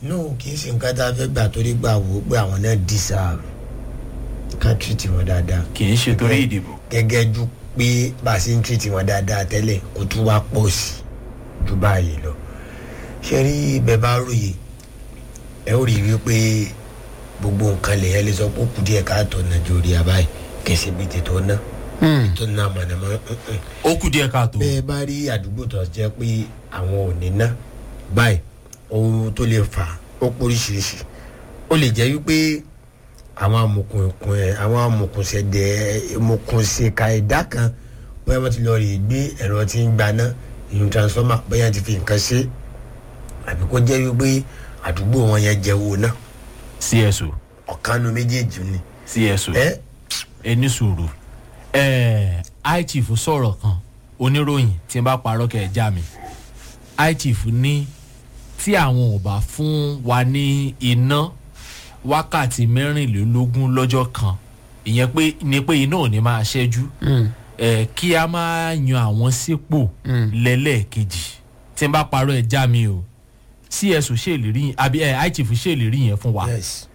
no kì í ṣe nǹkan tá a fẹ́ gbà torí gbà wò ó pé àwọn náà deserve ká treat wọn dáadáa kì í ṣe torí ìdìbò. gẹ́gẹ́ ju pé bá a ṣe ń treat wọn dáadáa tẹ́lẹ̀ kó tún wá pọ̀ sí i ju báyìí lọ ṣe rí bẹ́ẹ̀ bá ròyè ẹ ó rí i wípé gbogbo nǹkan lè ẹ lè sọ pé ó kù díẹ̀ káàtó nàìjíríà báyìí kẹsì bíi tètò ná tó ná mọ̀nàmọ́ ó kù díẹ̀ káàtó. bẹ́ẹ̀ bá rí àdúgbò tó jẹ́ pé àwọn ò ní ná báyìí ohun tó lè fà ó póríṣiríṣi ó lè jẹ́ wípé àwọn amòkùnkùn ẹ̀ àwọn amòkùnsẹ̀dẹ̀ amòkùnsẹ̀ka ẹ̀dá kan bóyá wọ́n ti lọ rí gbé ẹ̀rọ tí ń gbaná ìyún transformer bóyá ti fi nǹkan ṣe àbí kó jẹ́ wípé àdúgbò wọn yẹn jẹ́ owó náà cso ọ̀kanu méjèèjì ni. cso ẹ ẹ ní sùúrù ẹ ichief sọ̀rọ̀ kan oníròyìn tí n bá parọ́ kẹ̀ ẹ́ já mi ichief ní tí àwọn ò bá fún wa ní iná wákàtí mẹ́rìnlélógún lọ́jọ́ kan ìyẹn pé ni pé iná ò ní máa ṣẹ́jú ẹ kí a máa yan àwọn sípò lẹ́lẹ́ẹ̀kejì tí n bá parọ́ ẹ̀ já mi o cso ṣèlérí àbí ẹ ichief ṣèlérí yẹn fún wa yes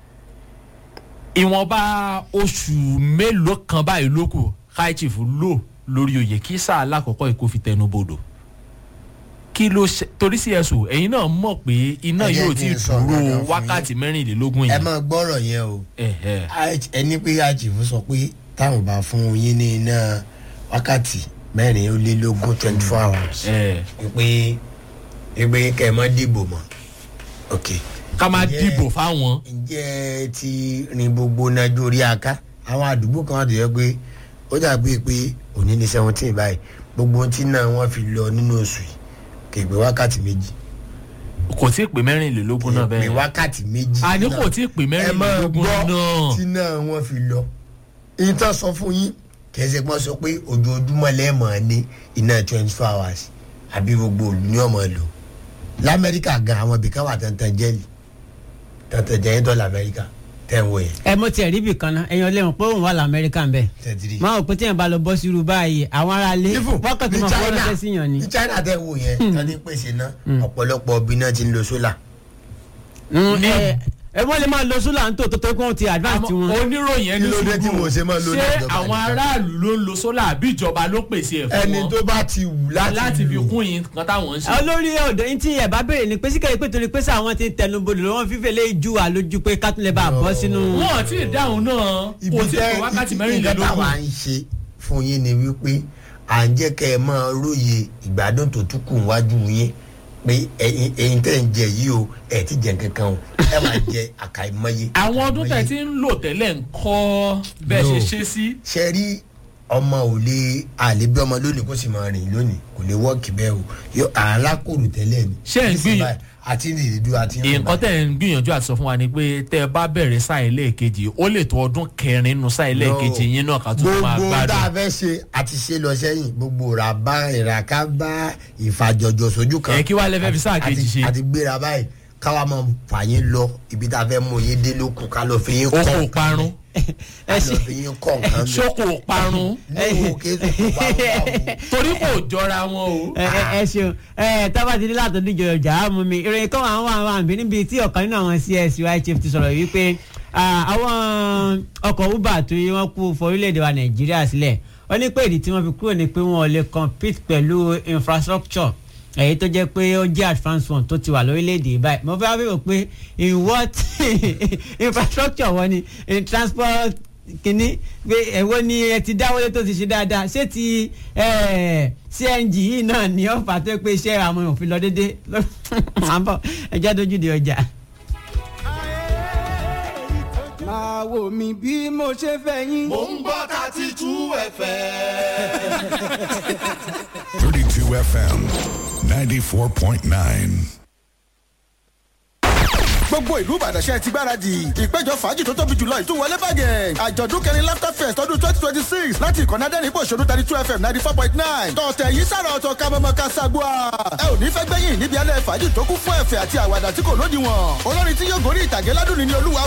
ìwọ̀nba oṣù mélòó kan báyìí ló kù high chief lò lórí oyè kí sáà lákòókò yìí kò fi tẹnu bodò kí ló ṣe torí cso ẹ̀yin náà mọ̀ pé iná Ẹ jẹ́ yóò kí ti n sọ dúró kankan fún wákàtí mẹ́rìnlélógún ẹ yẹn máa gbọ́rọ̀ yẹn o Ẹ̀hẹ̀. Aj- ẹni pé àjìfún sọ pé táwọn bá fún yín ní iná wákàtí mẹ́rin ó lé lógún twenty four hours Ẹ̀, pé pé kẹ́ ẹ má dìbò mọ́ ok ká máa Ǹjẹ́- dìbò fáwọn ǹjẹ́ ẹ ti rin gbogbo nájú orí aká àwọn àdúgbò kan wà tó yẹ pé ó dàbí pé òní ní seventeen báyìí gbogbo ohun tí náà wọ́n fi lọ nínú oṣù yìí kì í pé wákàtí méjì kò tí ì pé mẹ́rìnlélógún náà pé bẹ́ẹ̀ wákàtí méjì àní náà. kò tí ì pé ẹ máa mẹ́rìnlélógún gbọ́ náà tí náà wọ́n fi lọ. ìyẹn tán sọ fún yín kẹsẹ̀ pọ́n sọ pé ojoojúmọ́ lẹ́ẹ̀mọ́ ní iná twenty four hours àbí gbogbo òlu ní ọmọ lò lamẹ́ríkà gan àwọn ibìkan wà tantan jẹ́lì tantan jẹ́yìn tó lamẹ́ríkà tẹ̀ ń wò yẹn ẹ mo tiẹ̀ rí ibì kan náà ẹ̀yin ọlẹ́wọ̀n pé òun wà lamẹ́ríkà ń bẹ̀ tẹ̀tìrì. máa wò pé tí yẹn bá lọ bọ́ sí irú báyìí àwọn ará ilé Even wákàtí ní máa fọwọ́ China ránṣẹ́ sí yàn ni. ní China tẹ̀ ń wò yẹn tán ní pèsè náà ọ̀pọ̀lọpọ̀ ọbí náà ti ń lo sólà. Mm, ẹ ẹ wọ́n lè máa lo sólà ń tò tó tó kí wọ́n ti advance Àmọ́ wọn. oníròyìn ẹni Kí ló dé tí sùúrù mo ṣe máa lo ní ṣé ìjọba àwọn nìkan? aráàlú ló ń lo sólà àbí ìjọba ló pèsè ẹ̀ fún ẹni wọn tó bá ti wù láti láti fi lò. kún yín kan táwọn ń ṣe. olórí ọ̀dọ́ yín tí ẹ̀ bá béèrè ni pé síkẹ́ pé torí pé sáwọn ti ń tẹnubodò lọ́wọ́ fífẹ́ lé ju àlójú pé kátólẹ̀ bá bọ́ sínú. wọn ò tí ì dáhùn náà kò tí ì pé wákàtí nǹkan táwa mẹ́rìnlélógún. ń ṣe fún yín ni wípé à ń jẹ́ kẹ́ ẹ máa róye ìgbádùn tó tún kù wájú yín pé ẹyin ẹyin tẹ́ ń jẹ yìí o ẹ̀ ti jẹ kankan o ẹ máa jẹ àkàìmọye. àwọn ọdún tẹ̀ tí ń lò tẹ́lẹ̀ ń kọ́ bẹ́ẹ̀ ṣe No. ṣe sí. ṣe rí ọmọ ò lè àlè bí ọmọ lónìí kó sì máa rìn lónìí kò lè wọ́ọ̀kì bẹ́ẹ̀ o yóò alákòrò tẹ́lẹ̀ ni. Ṣé ẹ̀ ń Nísìnyí gbìyànjú- báyìí, àti ní ìdídú àti ní nǹkan tẹ̀ ń gbìyànjú àti sọ fún wa ni pé tẹ́ ẹ bá bẹ̀rẹ̀ sáà ẹlẹ́ẹ̀kejì ó lè tó ọdún kẹrin nínú sáà ẹlẹ́ẹ̀kejì yín náà ká tó máa gbogbo tá a gbádùn. fẹ́ ṣe àti ṣe lọ sẹ́yìn gbogbo ràbá ìràká bá ìfàjọjọ sójú kan. Ẹ, kí wàá lẹ fẹ́ fi sáà kejì Àti- ṣe? àti gbéra báyìí káwa máa fà yín lọ ibi tá a fẹ́ mú yín dé lókun ká lọ fi yín ó kọ́ kò nǹkan parun bẹ́ẹ̀. ká lọ fi yín kọ́ nǹkan bẹ́ẹ̀. ṣókò parun ní òkè tó kò bá wà wò. torí kò jọra wọn o. ẹ ẹ ẹ ṣeun ẹ tábà ti dé látọ̀ díjọ ọjà á mú mi ìròyìn kan àwọn àwọn àǹbí níbi tí ọ̀kan nínú àwọn csy chief ti sọ̀rọ̀ wípé ah, àwọn ọkọ̀ uber tó yẹ wọ́n kú fọ orílẹ̀-èdè wa nàìjíríà sílẹ̀ wọ́n ní pé ìdí tí wọ́n fi kúrò ní pé wọ́n ò lè compete pẹ̀lú infrastructure èyí tó jẹ́ pé ó jẹ́ advance one tó ti wà lórílẹ̀‐èdè báyìí mo fẹ́ wá pé in what infrastructure wọ́n ni in transport kínní pé ẹ̀wọ́ ni ẹ ti dáwọ́lé tó ti ṣe dáadáa ṣé ti eh, cng yìí náà ní ọ̀fà tó pé iṣẹ́ àwọn èèyàn fi lọ déédéé àbọ̀ ẹjẹ́ dojú di ọjà. máa wò mí bí mo ṣe fẹ́ yín. Mo ń gbọ́ thirty two ẹ̀fẹ̀. 32 FM 94.9. gbogbo ìlú ìbàdàn ṣe ti gbáradì ìpéjọ fàájì tó tóbi jùlọ ìtúwọlé bàgẹ́ àjọ̀dún kẹrin laughter fest ọdún twenty twenty six láti ìkànnì adẹ́rìn-ín òṣèlú thirty two fm ninety four point nine tọ̀tẹ̀ yìí sára ọ̀tọ̀ kamọ́mọ́ kasagua ẹ ò ní fẹ́ gbẹ́yìn níbi alẹ́ fàájì tó kún fún ẹ̀fẹ̀ àti àwàdà tí kò lódiwọ̀n olórin tí yóò gorí ìtàgé ládùn ní olúwa